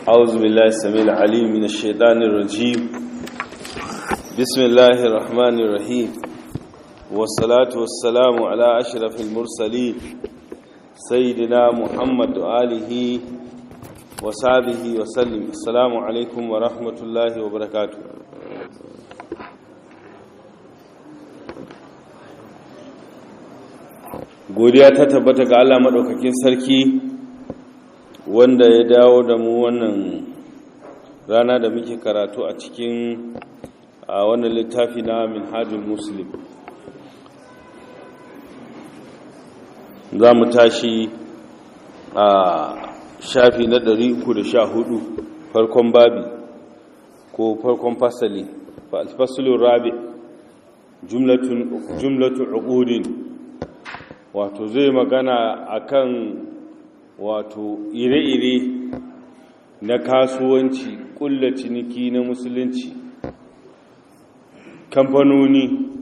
أعوذ بالله السميع العليم من الشيطان الرجيم بسم الله الرحمن الرحيم والصلاة والسلام على أشرف المرسلين سيدنا محمد وآله وصحبه وسلم السلام عليكم ورحمة الله وبركاته godiya ta tabbata ga Allah maɗaukakin sarki wanda ya dawo da mu wannan rana da muke karatu a cikin a wannan littafi na minhajul muslim za mu tashi a shafi na 314 farkon babi ko farkon fasali fasalin rabi jumlatun uqudin wato zai magana akan wato ire-ire na kasuwanci kulla ciniki na musulunci kamfanoni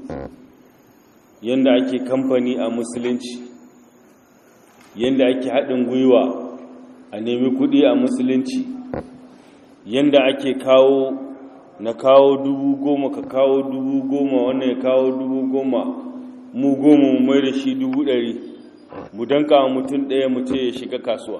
yadda ake kamfani a musulunci yadda ake haɗin gwiwa a nemi kuɗi a musulunci yadda ake kawo na kawo dubu goma ka kawo dubu goma wannan ya kawo dubu goma mu goma mu mai da shi dubu ɗari mu danka mutum ɗaya mu ce ya shiga kasuwa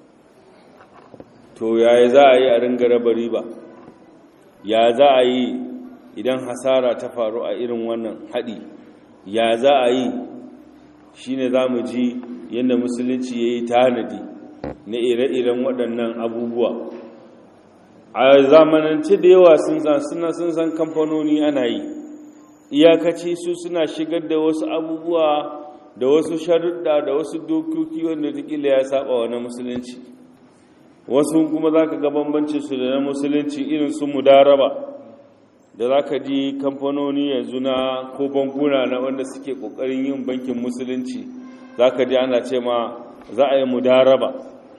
to yaya za a yi a ringa raba riba ya za a yi idan hasara ta faru a irin wannan haɗi ya za a yi shi ne za mu ji yadda musulunci ya yi tanadi na ire-iren waɗannan abubuwa a zamanance da yawa sun san kamfanoni ana yi iyakaci su suna shigar da wasu abubuwa da wasu sharuɗa da wasu dokoki wanda tikila ya saba wa na musulunci wasu kuma za ka ga bambanci su da na musulunci irin su mudaraba da za ka ji kamfanoni yanzu na ko bankuna na wanda suke ƙoƙarin yin bankin musulunci za ka ji ana ce ma za a yi mudaraba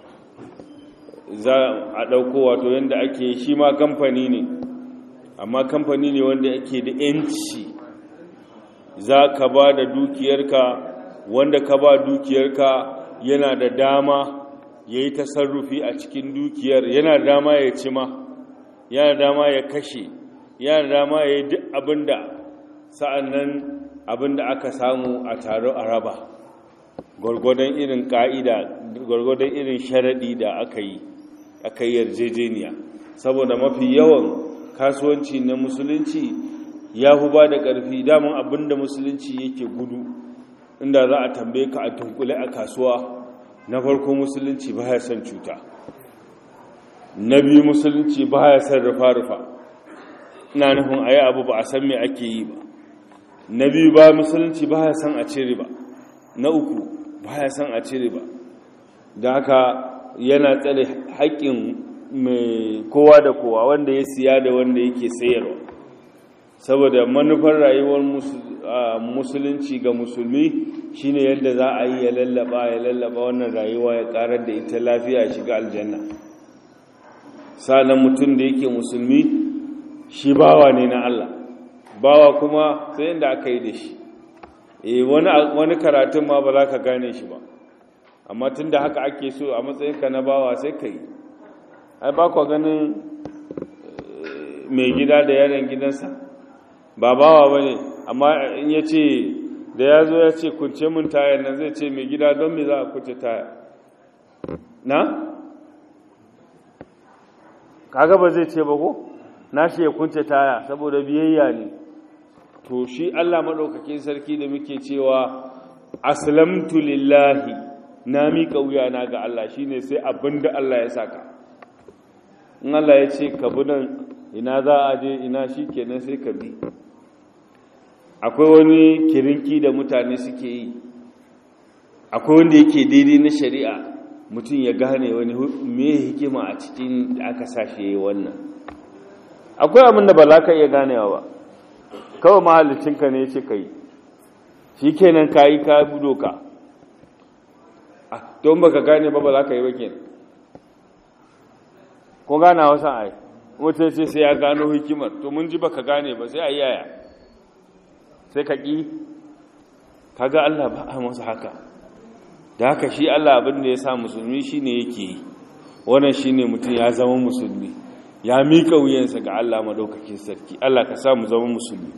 za a ɗauko wato yadda ake shi ma kamfani ne amma kamfani ne wanda ake da 'yanci za ka ba da dukiyarka wanda ka ba dukiyarka yana da dama ya yi tasarrufi a cikin dukiyar yana da dama ya ci ma yana da dama ya kashe yana da dama ya yi duk abinda sa'an nan abinda aka samu a taro a raba gwargwadon irin ka'ida gwargwadon irin sharaɗi da aka yi aka yi yarjejeniya saboda mafi yawan kasuwanci na musulunci ya fi ba da ƙarfi daman abinda musulunci yake gudu inda za a tambaye ka a tunkule a kasuwa na farko musulunci ba ya son cuta na biyu musulunci ba ya son rufa-rufa ina nufin a yi abu ba a san me ake yi ba na biyu ba musulunci ba ya son a cire ba na uku ba ya son a cire ba da haka yana tsare haƙƙin mai kowa da kowa wanda ya siya da wanda yake sayarwa saboda manufar rayuwar musulunci ga musulmi shine yadda za a yi ya lallaba ya lallaba wannan rayuwa ya karar da ita lafiya ya shiga aljanna sa'an mutum da yake musulmi shi bawa ne na Allah bawa kuma sai inda aka yi da shi eh wani karatun ma ba za ka gane shi ba amma tun da haka ake so a matsayinka na bawa sai ka yi ai ba kwa ganin mai gida da yaron gidansa ba bawa ba ne amma in ya ce da ya zo ya ce kunce mun tayar nan zai ce mai gida don me za a kunce taya na? kaga ba zai ce ba ko? na shi ya kunce taya saboda biyayya ne to shi allah maɗaukakin sarki da muke cewa aslamtu lillahi na miƙa wuyana ga allah shine sai abin da allah ya saka in allah ya ce ka bi nan ina za a je ina shi kenan sai ka bi akwai wani kirinki da mutane suke yi akwai wanda yake daidai na shari'a mutum ya gane wani me hikima a cikin da aka sashe yi wannan akwai abin da ba za ka iya ganewa ba kawai mahalicinka ne ce ka yi shi kenan ka yi ka bi doka don ba ka gane ba ba za ka yi ba kenan ko gana wasu ai mutum ce sai ya gano hikimar to mun ji ba ka gane ba sai a yaya sai ka ƙi kaga Allah ba a masa haka da haka shi Allah abin da ya sa musulmi shi ne yake yi wannan shine mutum ya zama musulmi ya mika wuyansa ga Allah madaukakin sarki Allah ka sa mu zama musulmi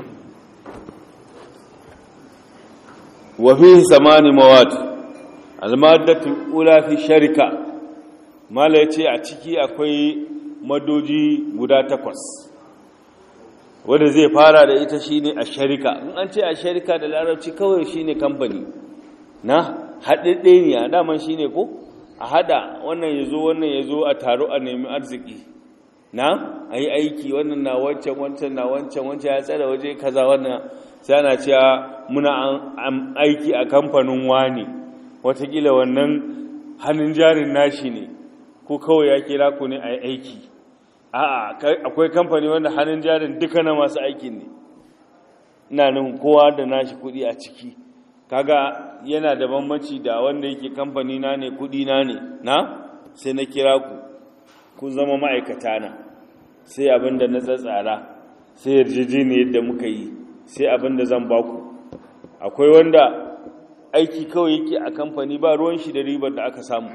wa fihi samani mawad al-maddatu ula fi sharika mala yace a ciki akwai madoji guda takwas wanda zai fara da ita shine a sharika in an ce a sharika da larabci kawai shine kamfani na haɗaɗɗe ne a daman shine ko a hada wannan ya zo wannan ya zo a taro a nemi arziki na a yi aiki wannan na wancan wancan na wancan wancan ya tsada waje kaza wannan sai ana cewa muna aiki a kamfanin wani watakila wannan hannun jarin nashi ne ko kawai ya kira ku ne a yi aiki a'a akwai kamfani wanda hannun jarin duka na masu aikin ne ina nufin kowa da nashi kuɗi a ciki kaga yana da bambanci da wanda yake kamfani na ne kuɗi na ne na sai na kira ku kun zama ma'aikata na sai abin da na tsatsara sai yarjejeniyar yadda muka yi sai abin da zan baku akwai wanda aiki kawai yake a kamfani ba ruwan shi da ribar da aka samu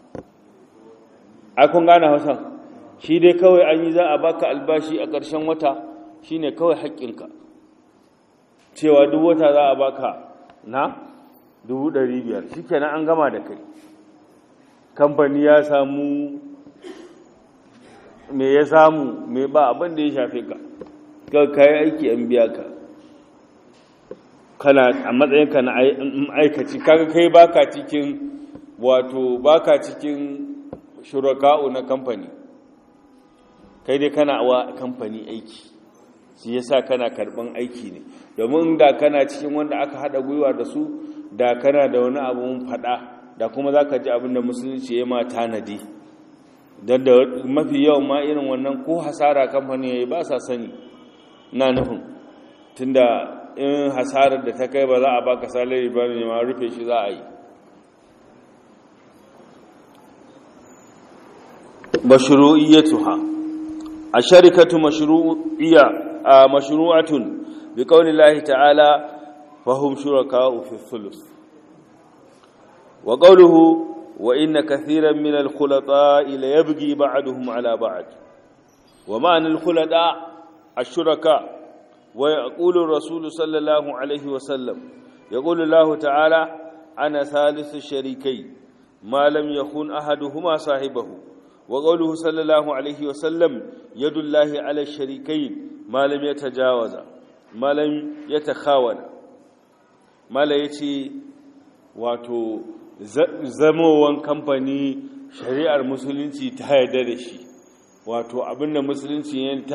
a kun gane hausa shi dai kawai an yi za a baka albashi a ƙarshen wata shine kawai haƙƙinka cewa duk wata za a baka na dubu ɗari biyar shi kenan an gama da kai kamfani ya samu me ya samu me ba abin da ya shafe ka ka kayi aiki an biya ka kana a matsayinka na aikaci kaga kai baka cikin wato baka cikin shuraka'u na kamfani kai dai kana wa kamfani aiki shi yasa kana karban aiki ne domin da kana cikin wanda aka hada gwiwa da su da kana da wani abun fada da kuma zaka ji abin da musulunci ya ma tanadi don da mafi yawan ma irin wannan ko hasara kamfani yayi ba sa sani na nufin tunda in hasarar da ta kai ba za a baka salari ba ne ma rufe shi za a yi mashru'iyyatuha asharikatu mashru'iyya mashru'atun biqawli Allah ta'ala fahum shuraka'u fi thuluth wa qawluhu wa inna kathiran min al-khulata'i la yabghi ba'duhum 'ala ba'd wa ma'na al-khulata' ash-shuraka' wa yaqulu ar-rasul sallallahu alayhi wa sallam yaqulu Allah ta'ala ana thalithu sharikayn ma lam yakun ahaduhuma sahibahu وقوله صلى الله عليه وسلم يد الله على الشريكين ما لم يتجاوز ما لم يتخاون ما لا يتي wato zamowan kamfani shari'ar musulunci ta yarda da shi wato abinda musulunci ya